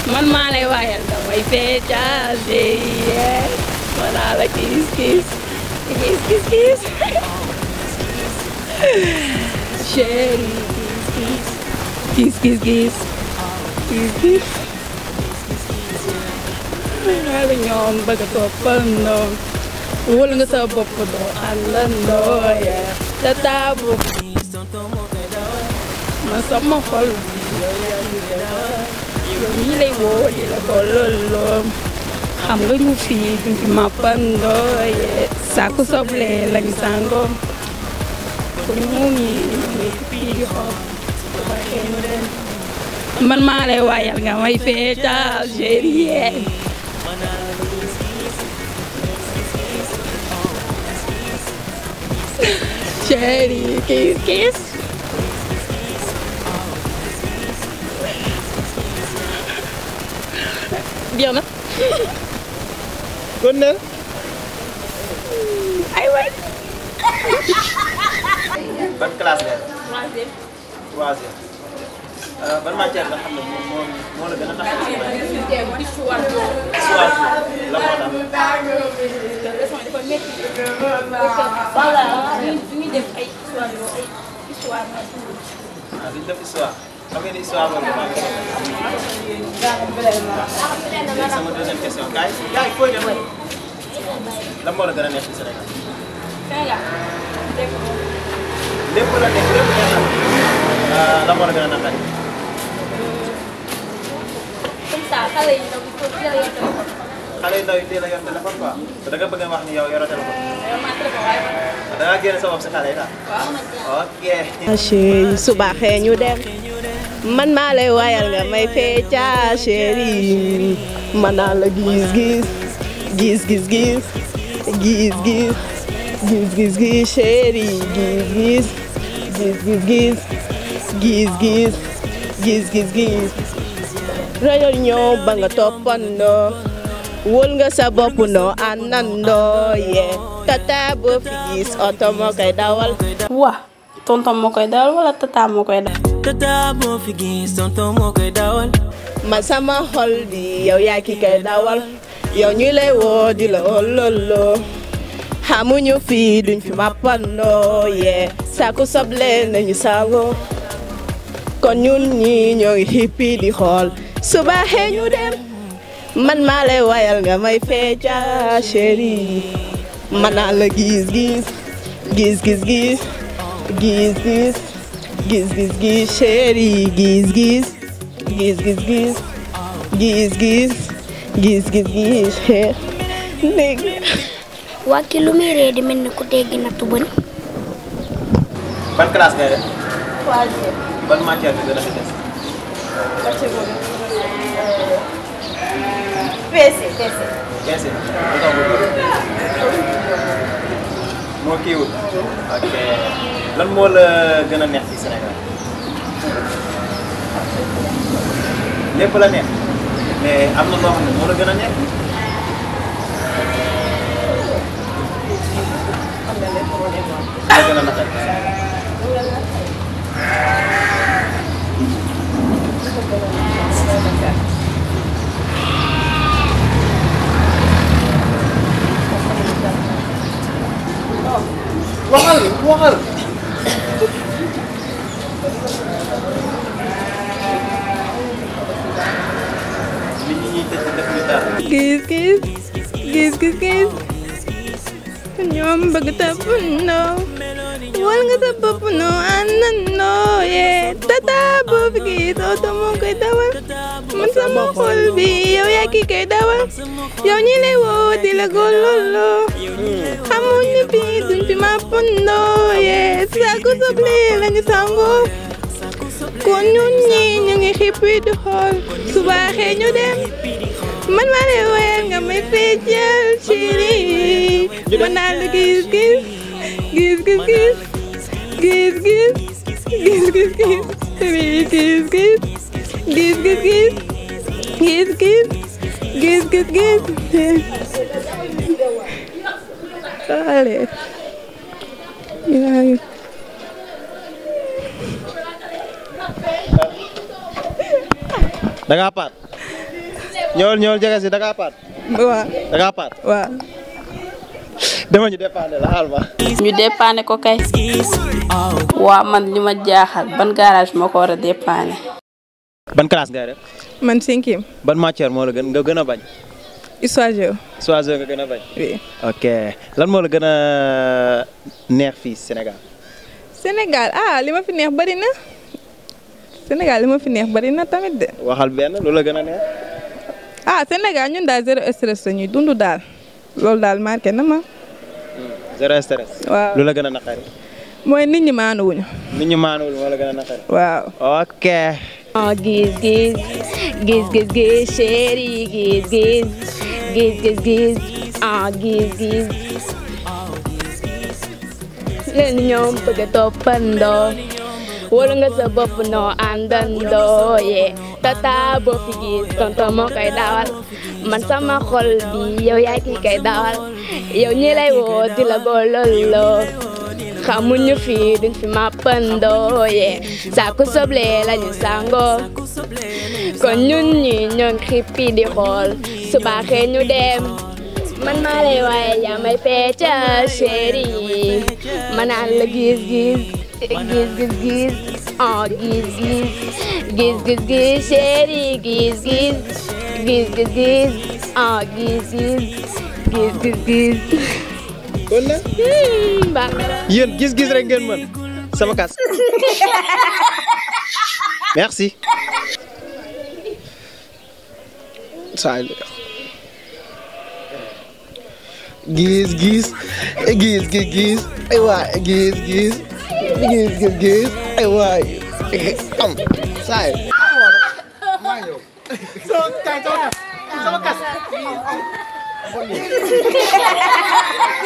man maa lay waayal damay feccal chérie manaa la kiis kiis kiis kiis kiis chérie kiis kiis kiis kiis kiis xale ñoom bëgg a toppandoo wóol nga sa bopp doo àndandoo yee te taabu man sama xol yow ñii lay woo di la ko looloo xam nga ñu fii duñ fi mappandoo yee sàkku soble lañ sàngoo ku ñu ngi ngi fii di xool waxee ñu dem man maa lay waayal nga may feetal chérie chérie kiss kiss jeex na kon ne ay waay ban classe nga troisième Euh, ban matière nga xam ne moom moo moo la gën a tax a histoire la moo tax voilà ñu def ay histoire yoo ay histoire ah duñ def histoire xam ngeen ni histoire boobu maa ngi léegi sama deuxième question gars yi gars yi fooy dem lan moo la gën a neex ci Sénégal lépp la nekk lépp neex na ah lan moo la gën a naqari comme ça xale yi ndaw il faut teel a yor téléphone xale yu ndaw yi teel a yor téléphone quoi te da nga bëgg a wax ni yow yoroo téléphone yor naa téléphone waaye da ngaa génne sa bopp si xale yi daal waaw ok. chéri suba xee ñu dem man maa lay waayal nga may fecca chéri man naa la gis gis gis gis gis gis gis gis gis gis chéri gis gis gis gis gis gis gis gis gis gis rajo ñëw ba nga toppandoo wóol nga sa bopp noo àndandoo yee tata boo fi gis oto moo koy dawal waa tonton moo koy dawal wala tata moo koy dawal Tata boo fi gis tonton moo koy dawal man sama xol bi yow yaa ki koy dawal yow ñu lay woo di la ololo xamuñu fii duñ fi mappandoo yee saaku soble nañu saago kon ñun ñi ñoo ngi xippi di xool suba xee ñu dem man maa lay wayal nga may fecca chéri man naa la gis gis gis gis gis gis gis gis gis gis chéri gis gis gis gis gis gis gis gis gis gis léegi waa ki lu muy ree di mel ni ku dégg nattu bëñ ban classe ngay def troisième ban matière bi gën a fi des. PC PC bien sûr lu tax mu moo kiiwul ok lan moo la gën a neex ci Sénégal lépp la neex mais am na loo xam ne moo la gën a neex la gën a naqari waxal waxal nit ñi ñuy tëj def ñu dara gis gis gis gis gis ñoom bëgg toppandoo wal nga sa bopp noo àndandoo yee tata boo fi gis oto moo koy dawal man sama xol bi yow yaa ki koy dawal yow ñi lay woo di la gololoo xamuñu fi duñ fi mappandoo yee saako soble lañu sangoo kon ñun ñi ñu ngi xippi di xool suba xee ñu dem man maa lay woyal nga may feccal chéri man naa la gis gis gis gis gis gis gis gis gis gis oui gis gis gis gis gis gis gis gis gis gis allez yaa da ngaa paat ñëwal ñëwal jege si da ngaa paat waaw da ngaa paat waaw dama ñu dépendre la xaal ma ñu dépanne ko kay waa man li ma jaaxal ban garage moo ko war a dépanne ban classe ngay def man cinquième ban matière moo la gën nga gën a bañ histoire géo choisir nga gën a bañ oui ok lan moo la gën a neex fii Sénégal Sénégal ah li ma fi neex bari na Sénégal li ma fi neex bari na tamit de waxal benn lu la gën a neex ah Sénégal ñun daal zéro stress la ñuy dund daal loolu daal marqué na ma zéro stress waaw lu la gën a naqari mooy nit ñi maanuwuñu nit ñu maanuwul moo la gën a naqari waaw ok Oh, gis gis gis gis gis chéri gis gis gis gis gis ah gis gis leen ñoom bëgg a toppandoo wóolu nga sa bopp noo àndandoo yee tata boo fi gis tonton moo koy dawal man sama xol bi yow yaay ki koy dawal yow ñi lay woo di la boololoo xamuñu fi duñ fi mappandoo yee saaku soble lañu sangoo kon ñun ñi ñoo ngi xippi di xool su baaxee ñu dem man maa lay waaye yaa may fecca chéri ma naan la gis gis gis gis gis oh gis gis gis gis gis chéri gis gis gis gis gis oh gis gis gis gis gis kon nag Hmm, baax na. yéen gis-gis rek ngeen mën sama kas merci saa gis gis gis gis gis ay waay gis gis gis gis gis ay waay am saa sama kas